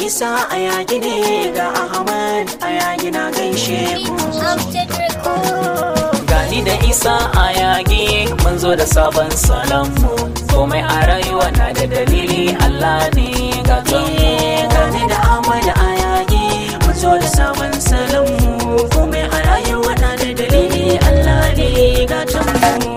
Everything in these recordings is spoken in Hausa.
isa a yaki ne ga ahmad a yaki na gaishe ku Update record. gani da isa a yage mun zo da sabon salanmu komai a rayuwa na da dalili allah ne ga kanmu gani da ahmad a yaki mun zo da sabon salon mu komai a rayuwa na da dalili allah ne gatan mu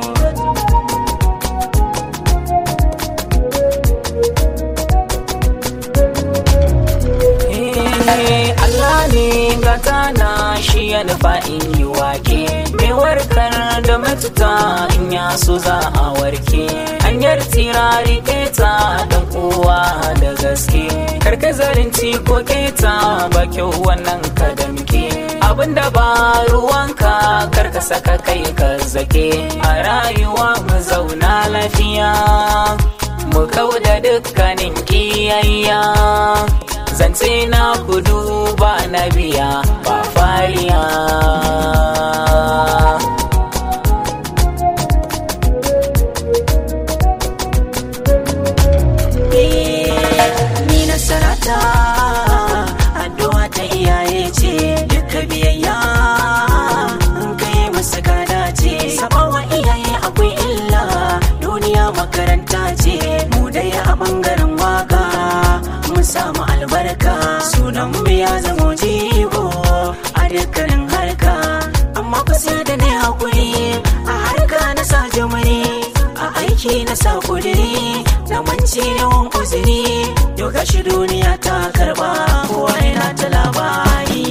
Eh, Allah ne gata na shi ya nufa in yi wake mai warkar da matuta in ya so za a warke hanyar tirari keta dan uwa da gaske karka zalunci ko keta ba kyau wannan ka damke abinda ba ruwanka karka saka kai ka zake a rayuwa mu zauna lafiya mu kauda dukkanin kiyayya zance na kudu ba na biya ba fariya ni nasarata addu'a ta iyaye ce duka biyayya in kai masa gada ce sabawa iyaye akwai illa duniya makaranta ce mu dai a bangaren waka mu samu albarka sunan mu ya zamo jigo a dukkanin harka amma ku sai da ne hakuri a harka na sa jamani a aiki na sa kudiri na manci yawan uzuri yau gashi duniya ta karba kowa yana ta labari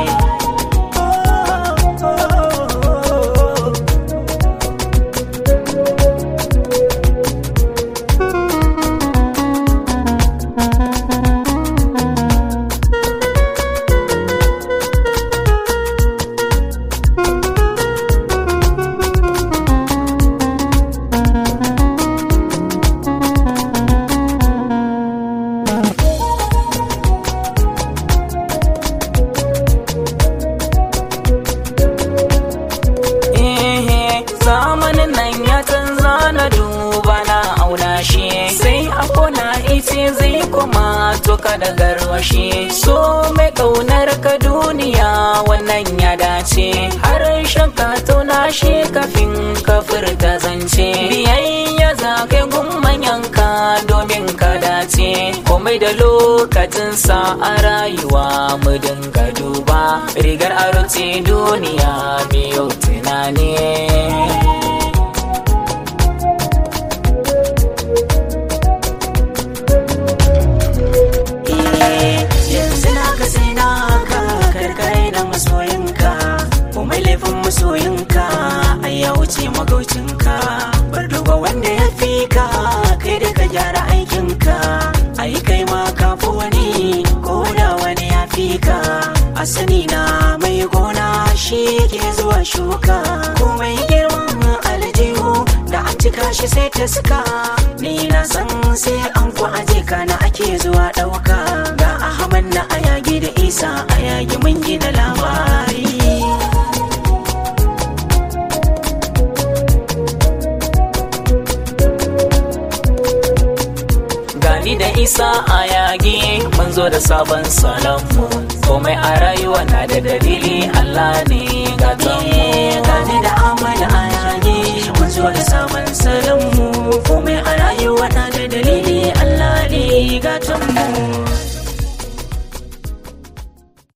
Eh, zamanin nan ya canza na duba na auna shi sai a kona ice zai kuma toka da garwashi so mai kaunar ka duniya wannan ya dace har shakka tauna shi kafin ka furta zance biyayya za kai gummanyanka domin ka dace komai da lokacinsa a rayuwa mu dinga duba rigar aro ce duniya biyu tunani Eh, yanzu na ka sai na ka karkare na masoyinka kuma laifin masoyinka ai ya wuce magaucinka bar duba wanda ya fi ka kai da ka gyara aikinka ai kai ma ka fi wani ko da wani ya fi ka a sani na mai gona shi ke zuwa shuka komai girman aljihu da an cika shi sai ta suka ni na san sai an ku aje kana ake zuwa ɗauka ga ahmad na ayagi da isa ayagi mun gina labari gani da isa a yage mun zo da sabon salanmu komai a rayuwa na da dalili allah ne gatanmu gani da amana ayagi mun zo da sabon salon mu komai a rayuwa na da dalili allah ne gatan mu